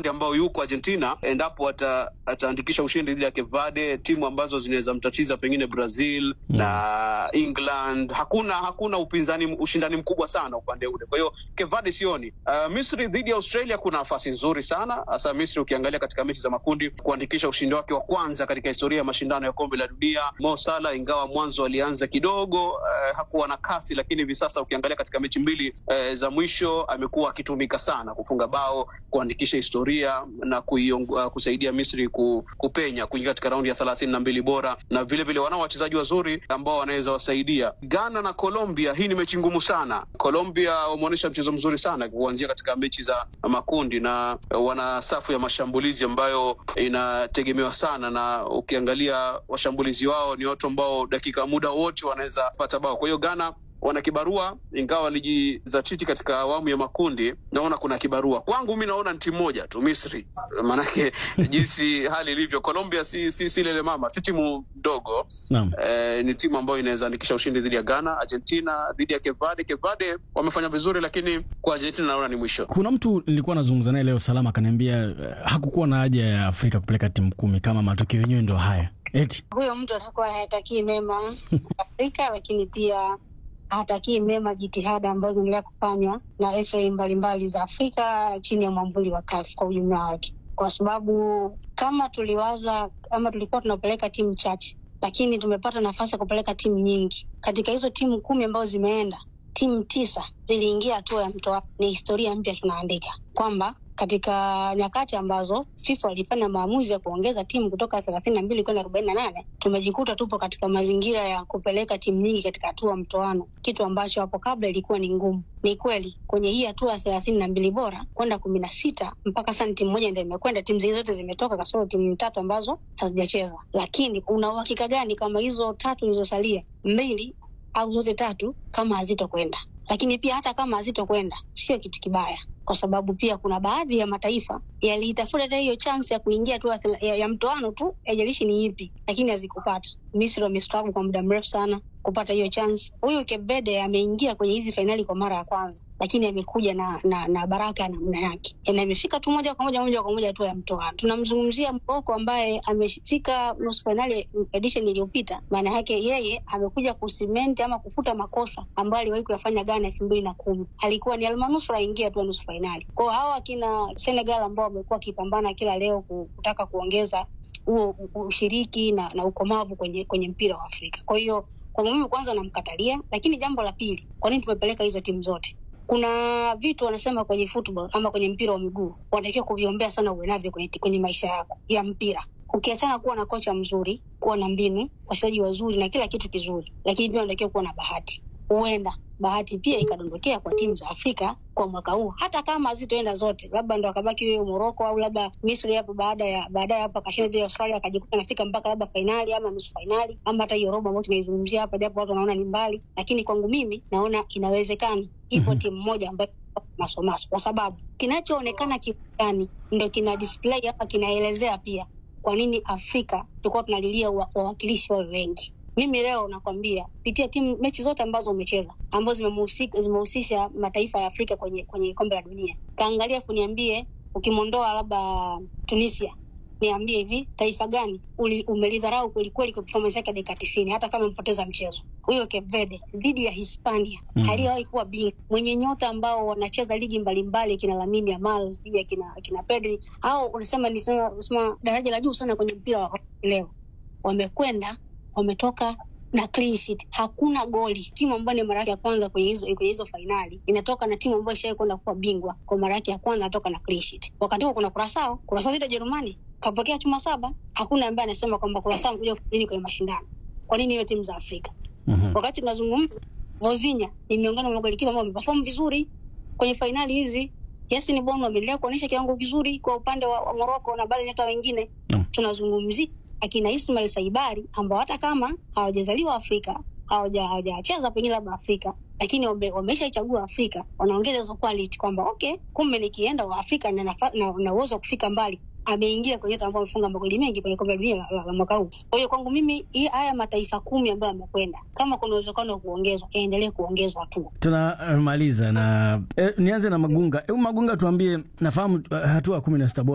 upande ambao yuko Argentina, endapo ata, ataandikisha ushindi dhidi ya Cape Verde, timu ambazo zinaweza mtatiza pengine Brazil Mm. na England. Hakuna hakuna upinzani, ushindani mkubwa sana upande ule. Kwa hiyo Cape Verde sioni. Uh, Misri dhidi ya Australia kuna nafasi nzuri sana, hasa Misri ukiangalia katika mechi za makundi kuandikisha ushindi wake wa kwanza katika historia ya mashindano ya kombe la dunia. Mo Salah ingawa mwanzo alianza kidogo uh, hakuwa na kasi, lakini hivi sasa ukiangalia katika mechi mbili uh, za mwisho amekuwa akitumika sana kufunga bao, kuandikisha historia na kuiong, uh, kusaidia Misri ku, kupenya kuingia katika raundi ya thelathini na mbili bora, na vile vile wanao wachezaji wazuri ambao wanaweza wasaidia. Ghana na Colombia, hii ni mechi ngumu sana. Colombia wameonyesha mchezo mzuri sana kuanzia katika mechi za makundi, na wana safu ya mashambulizi ambayo inategemewa sana, na ukiangalia washambulizi wao ni watu ambao dakika muda wote wanaweza pata bao. Kwa hiyo Ghana wana kibarua, ingawa walijizatiti katika awamu ya makundi. Naona kuna kibarua kwangu, mi naona ni timu moja tu, Misri. Maanake jinsi hali ilivyo, Colombia si, si, si lele mama, si timu ndogo Naam. eh, ni timu ambayo inaweza andikisha ushindi dhidi ya Ghana. Argentina dhidi ya Cape Verde. Cape Verde wamefanya vizuri, lakini kwa Argentina naona ni mwisho. Kuna mtu nilikuwa nazungumza naye leo Salama akaniambia eh, hakukuwa na haja ya Afrika kupeleka timu kumi kama matokeo yenyewe ndo haya eti. huyo mtu atakuwa hayatakii mema Afrika, lakini pia hatakii mema jitihada ambazo zinaendelea kufanywa na FA mbalimbali za Afrika chini ya mwamvuli wa CAF kwa ujumla wake, kwa sababu kama tuliwaza ama tulikuwa tunapeleka timu chache, lakini tumepata nafasi ya kupeleka timu nyingi. Katika hizo timu kumi ambazo zimeenda, timu tisa ziliingia hatua ya mtoano. Ni historia mpya tunaandika kwamba katika nyakati ambazo FIFA walifanya maamuzi ya kuongeza timu kutoka thelathini na mbili kwenda arobaini na nane tumejikuta tupo katika mazingira ya kupeleka timu nyingi katika hatua ya mtoano, kitu ambacho hapo kabla ilikuwa ni ngumu. Ni kweli kwenye hii hatua ya thelathini na mbili bora kwenda kumi na sita mpaka sasa ni timu moja ndio imekwenda, timu zingine zote zimetoka kasoro timu tatu ambazo hazijacheza. Lakini una uhakika gani kama hizo tatu zilizosalia mbili au zote tatu kama hazitokwenda? Lakini pia hata kama hazitokwenda sio kitu kibaya, kwa sababu pia kuna baadhi ya mataifa yaliitafuta hata hiyo chance ya kuingia tu ya, ya mtoano tu, haijalishi ni ipi, lakini hazikupata. Misri wamestruggle kwa muda mrefu sana kupata hiyo chance. Huyu Cape Verde ameingia kwenye hizi fainali kwa mara ya kwanza, lakini amekuja na, na, na baraka ya namna yake, na imefika tu moja kwa moja moja kwa moja tu ya mtoano. Tunamzungumzia Morocco ambaye amefika nusu fainali edition iliyopita. Maana yake yeye amekuja kusimenti ama kufuta makosa ambayo aliwahi kuyafanya Ghana elfu mbili na kumi. Alikuwa ni almanusura aingia tu nusu fainali. Kwao hawa akina Senegal ambao wamekuwa wakipambana kila leo kutaka kuongeza huo ushiriki na, na ukomavu kwenye kwenye mpira wa Afrika. Kwa hiyo kwangu mimi kwanza namkatalia, lakini jambo la pili, kwa nini tumepeleka hizo timu zote? Kuna vitu wanasema kwenye football ama kwenye mpira wa miguu wanatakiwa kuviombea sana uwe navyo kwenye, kwenye maisha yako ya mpira, ukiachana kuwa na kocha mzuri, kuwa na mbinu, wachezaji wazuri na kila kitu kizuri, lakini pia unatakiwa kuwa na bahati. Huenda bahati pia ikadondokea kwa timu za Afrika kwa mwaka huu, hata kama hazitoenda zote, labda ndo akabaki huyo Moroko au labda Misri hapo baada ya baadaye hapo akashinda dhidi ya Australia akajikuta anafika mpaka labda fainali ama nusu fainali ama hata hiyo robo ambayo tunaizungumzia hapa, japo watu wanaona ni mbali, lakini kwangu mimi naona inawezekana. Ipo mm -hmm. timu moja ambayo masomaso, kwa sababu kinachoonekana kiani ndo kina display hapa, kinaelezea pia kwa nini Afrika tulikuwa tunalilia wawakilishi wawe wengi. Mimi leo nakwambia pitia timu mechi zote ambazo umecheza ambazo zimehusisha mataifa ya Afrika kwenye kwenye kombe la dunia, kaangalia fu niambie, ukimwondoa labda Tunisia, niambie hivi taifa gani umelidharau kwelikweli kwa performance yake dakika tisini, hata kama mpoteza mchezo? Huyo Cape Verde dhidi ya Hispania mm. aliyewahi kuwa bingwa mwenye nyota ambao wanacheza ligi mbalimbali, kina Lamine Yamal sijui akina kina Pedri au unasema ni sema daraja la juu sana kwenye mpira wa leo, wamekwenda wametoka na clean sheet, hakuna goli. Timu ambayo ni mara yake ya kwanza kwenye hizo kwenye hizo fainali inatoka na timu ambayo ishawahi kwenda kuwa bingwa kwa mara yake ya kwanza, anatoka na clean sheet. Wakati huo kuna Kurasao, Kurasao dhidi ya Jerumani kapokea chuma saba. Hakuna ambaye anasema kwamba Kurasao kuja nini kwenye mashindano. Kwa nini hiyo timu za Afrika? mm -hmm. Wakati tunazungumza Vozinha ni miongoni mwa magolikipa ambao wameperform vizuri kwenye fainali hizi. Yasin Bono ameendelea kuonyesha kiwango kizuri kwa upande wa, wa Morocco na baadhi nyota wengine mm -hmm. tunazungumzia akina Ismail Saibari ambao hata kama hawajazaliwa Afrika hawajacheza pengine labda Afrika, lakini wameshaichagua Afrika, wanaongeza hizo quality kwamba okay, kumbe nikienda wa Afrika na na uwezo wa kufika mbali. Ameingia kwenye ambao amefunga magoli mengi kwenye kombe la dunia la, la, la mwaka huu. Kwa hiyo kwangu mimi hii haya mataifa kumi ambayo yamekwenda, kama kuna uwezekano wa kuongezwa, yaendelee kuongezwa tu. Tunamaliza na eh, nianze na Magunga. Hebu Magunga, tuambie, nafahamu uh, hatua kumi na sita bora